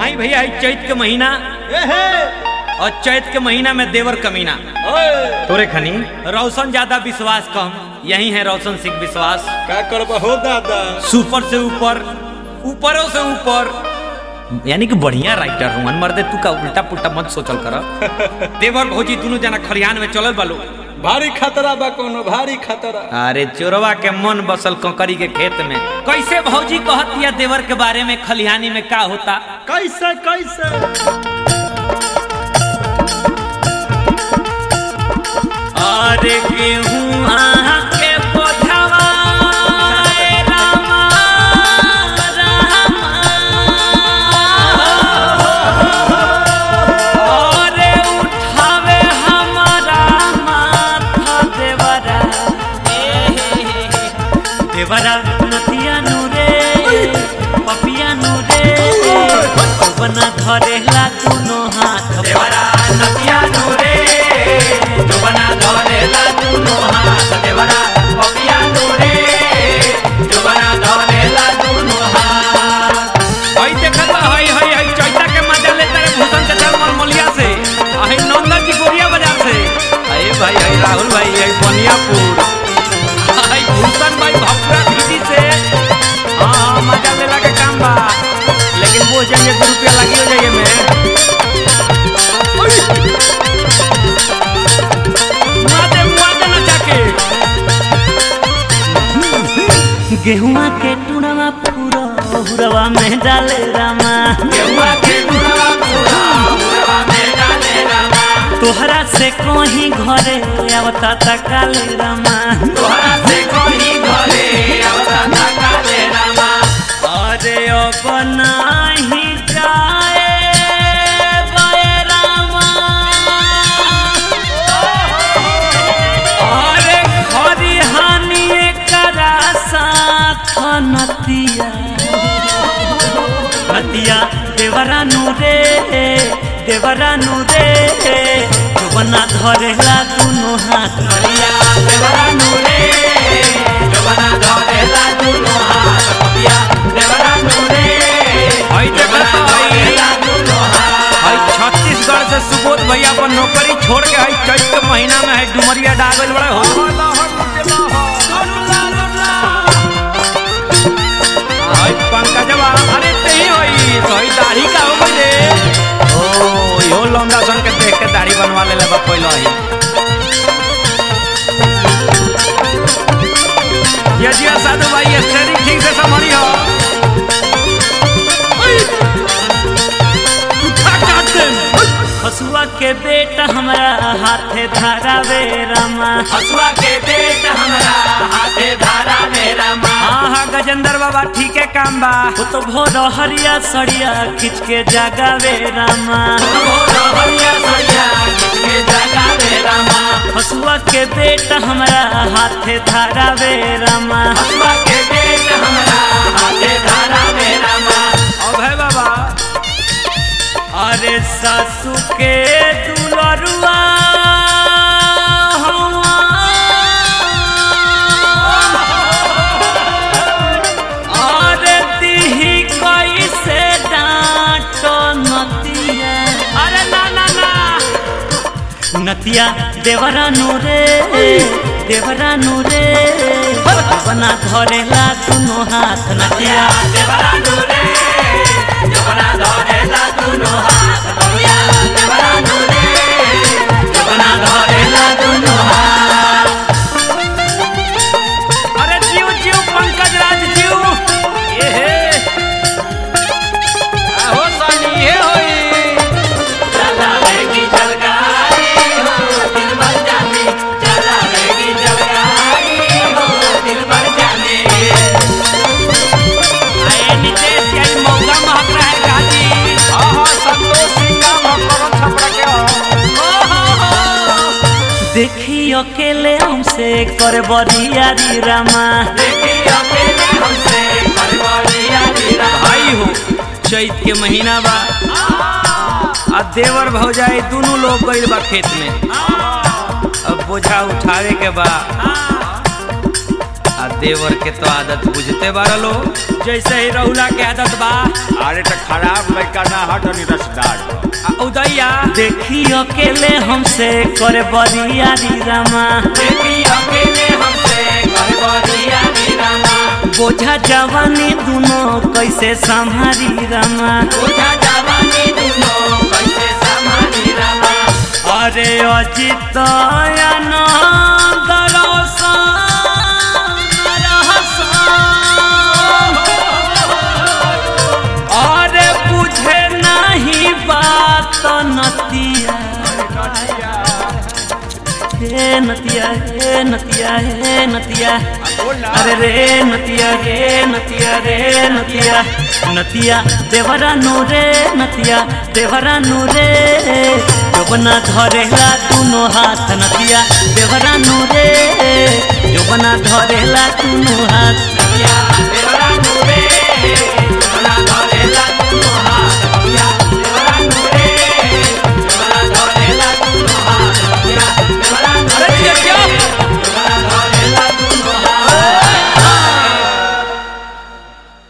आई भैया आई चैत के महीना और चैत के महीना में देवर कमीना तोरे खनी रोशन ज्यादा विश्वास कम यही है रोशन सिंह विश्वास का करब हो दादा सुपर से ऊपर ऊपरों से ऊपर यानी कि बढ़िया राइटर हूँ मर्दे तू का उल्टा पुल्टा मत सोचल कर देवर भौजी दोनों जना खलिहान में चलल बालो भारी खतरा बा कोनो भारी खतरा अरे चोरवा के मन बसल कंकरी के खेत में कैसे भौजी कहतिया देवर के बारे में खलिहानी में का होता कैसे कैसे अरे गेहूं आहाँ के बोझवा ए रामा, रामा। अरे उठावे हमारा माथा देवरा ए, देवरा नतिया नूरे पपिया नूरे बना धरेला दुनो हाथ देवरा नतिया नूरे बना धरेला दुनो हाथ देवरा पपिया नूरे बना धरेला दुनो हाथ हई देखत हई हई हई चैता के मजा ले तारे भूषण के चल मलमलिया से हई नंदन जी गोरिया बाजार से अरे भाई हई राहुल भाई हई बनियापुर हई भूषण भाई भपुरा दीदी से हाँ हाँ मजा लेला के काम बा लेकिन वो जाइए दो रुपया लगी हो जाइए में मुआदे मुआदे न जाके गेहुआ के टुड़वा पूरा हुरवा में डाले रामा गेहुआ के टुड़वा पूरा हुरवा में डाले रामा तोहरा से कोही घरे आवता तकाले रामा तोहरा से कोही घरे आवता तकाले रामा अरे अब नाही जाए बे रामा अरे खरी हानि करा साथ नतिया नतिया देवरा नूरे देवरा नूरे बना धरेला दुनो हाथ नतिया देवरा नूरे बना धरेला दुनो हाथ नतिया देवरा नूरे हई देखत हई हई छत्तीसगढ़ से सुबोध भैया अपन नौकरी छोड़ के हई चैत के महीना में है डुमरिया डागल बड़े हो हई पंकजवा अरे तेही होई तो हई दाढ़ी का हो गई रे ओ यो लौंडा सन के देख के दाढ़ी बनवा ले लेबा पहले ही ये जिया साधु भाई स्टेरिंग ठीक से संभाली हो उठा काट दे हसुआ के बेटा हमरा हाथे धारावे रामा हसुआ के बेटा हमरा हाथे धारावे रामा हाँ हाँ गजेंद्र बाबा ठीक है काम बा वो तो भोर हरिया सड़िया खिंच के जगावे रामा हरिया सड़िया खिंच के जगावे रामा हसुआ के बेटा हमरा हाथे धारावे रामा हसुआ के बेटा हमरा हाथे धारावे रामा अब है बाबा अरे सासू के दुलरुआ अरे दिही कैसे डांट नतिया अरे ना ना ना नतिया देवरा नूरे देवरा नूरे बना धरेला दुनो हाथ नतिया देवरा नूरे देवरा धरेला दुनो हाथ नतिया देवरा नूरे बना धरेला दुनो हाथ अरे जीव जीव पंकज राज जीव ये हे आहो सानी ये होई चलावेगी जलगाड़ी हो दिल भर जाने चलावेगी जलगाड़ी हो दिल भर जाने आए नितेश यार मौका महक रहा है गाजी हाँ हाँ संतोष सिंह का मकरो छपड़ा के हो देखी अकेले हमसे कर बरियारी रामा देखी अकेले हमसे कर बरियारी रामा भाई हो चैत के महीना बा आ देवर भौजाई दोनों लोग गइल बा खेत में अब बोझा उठावे के बा आ देवर के तो आदत बुझते बारा लो जैसे ही रहुला के आदत बा अरे तो खराब लड़का ना हट और रसदार बा। आ, उदैया देखी अकेले हमसे करे बरियारी रामा देखी अकेले हमसे करे बरियारी रामा बोझा जवानी दुनो कैसे संभारी रामा बोझा जवानी दुनो कैसे संभारी रामा अरे अजित आनंद रोशन रहसन अरे बुझे नहीं बात नतिया हे नतिया हे नतिया हे नतिया अरे रे नतिया रे नतिया रे नतिया नतिया देवरा नु रे नतिया देवरा नु रे जोबना धरेला दुनो हाथ नतिया देवरा नु रे जोबना धरेला दुनो हाथ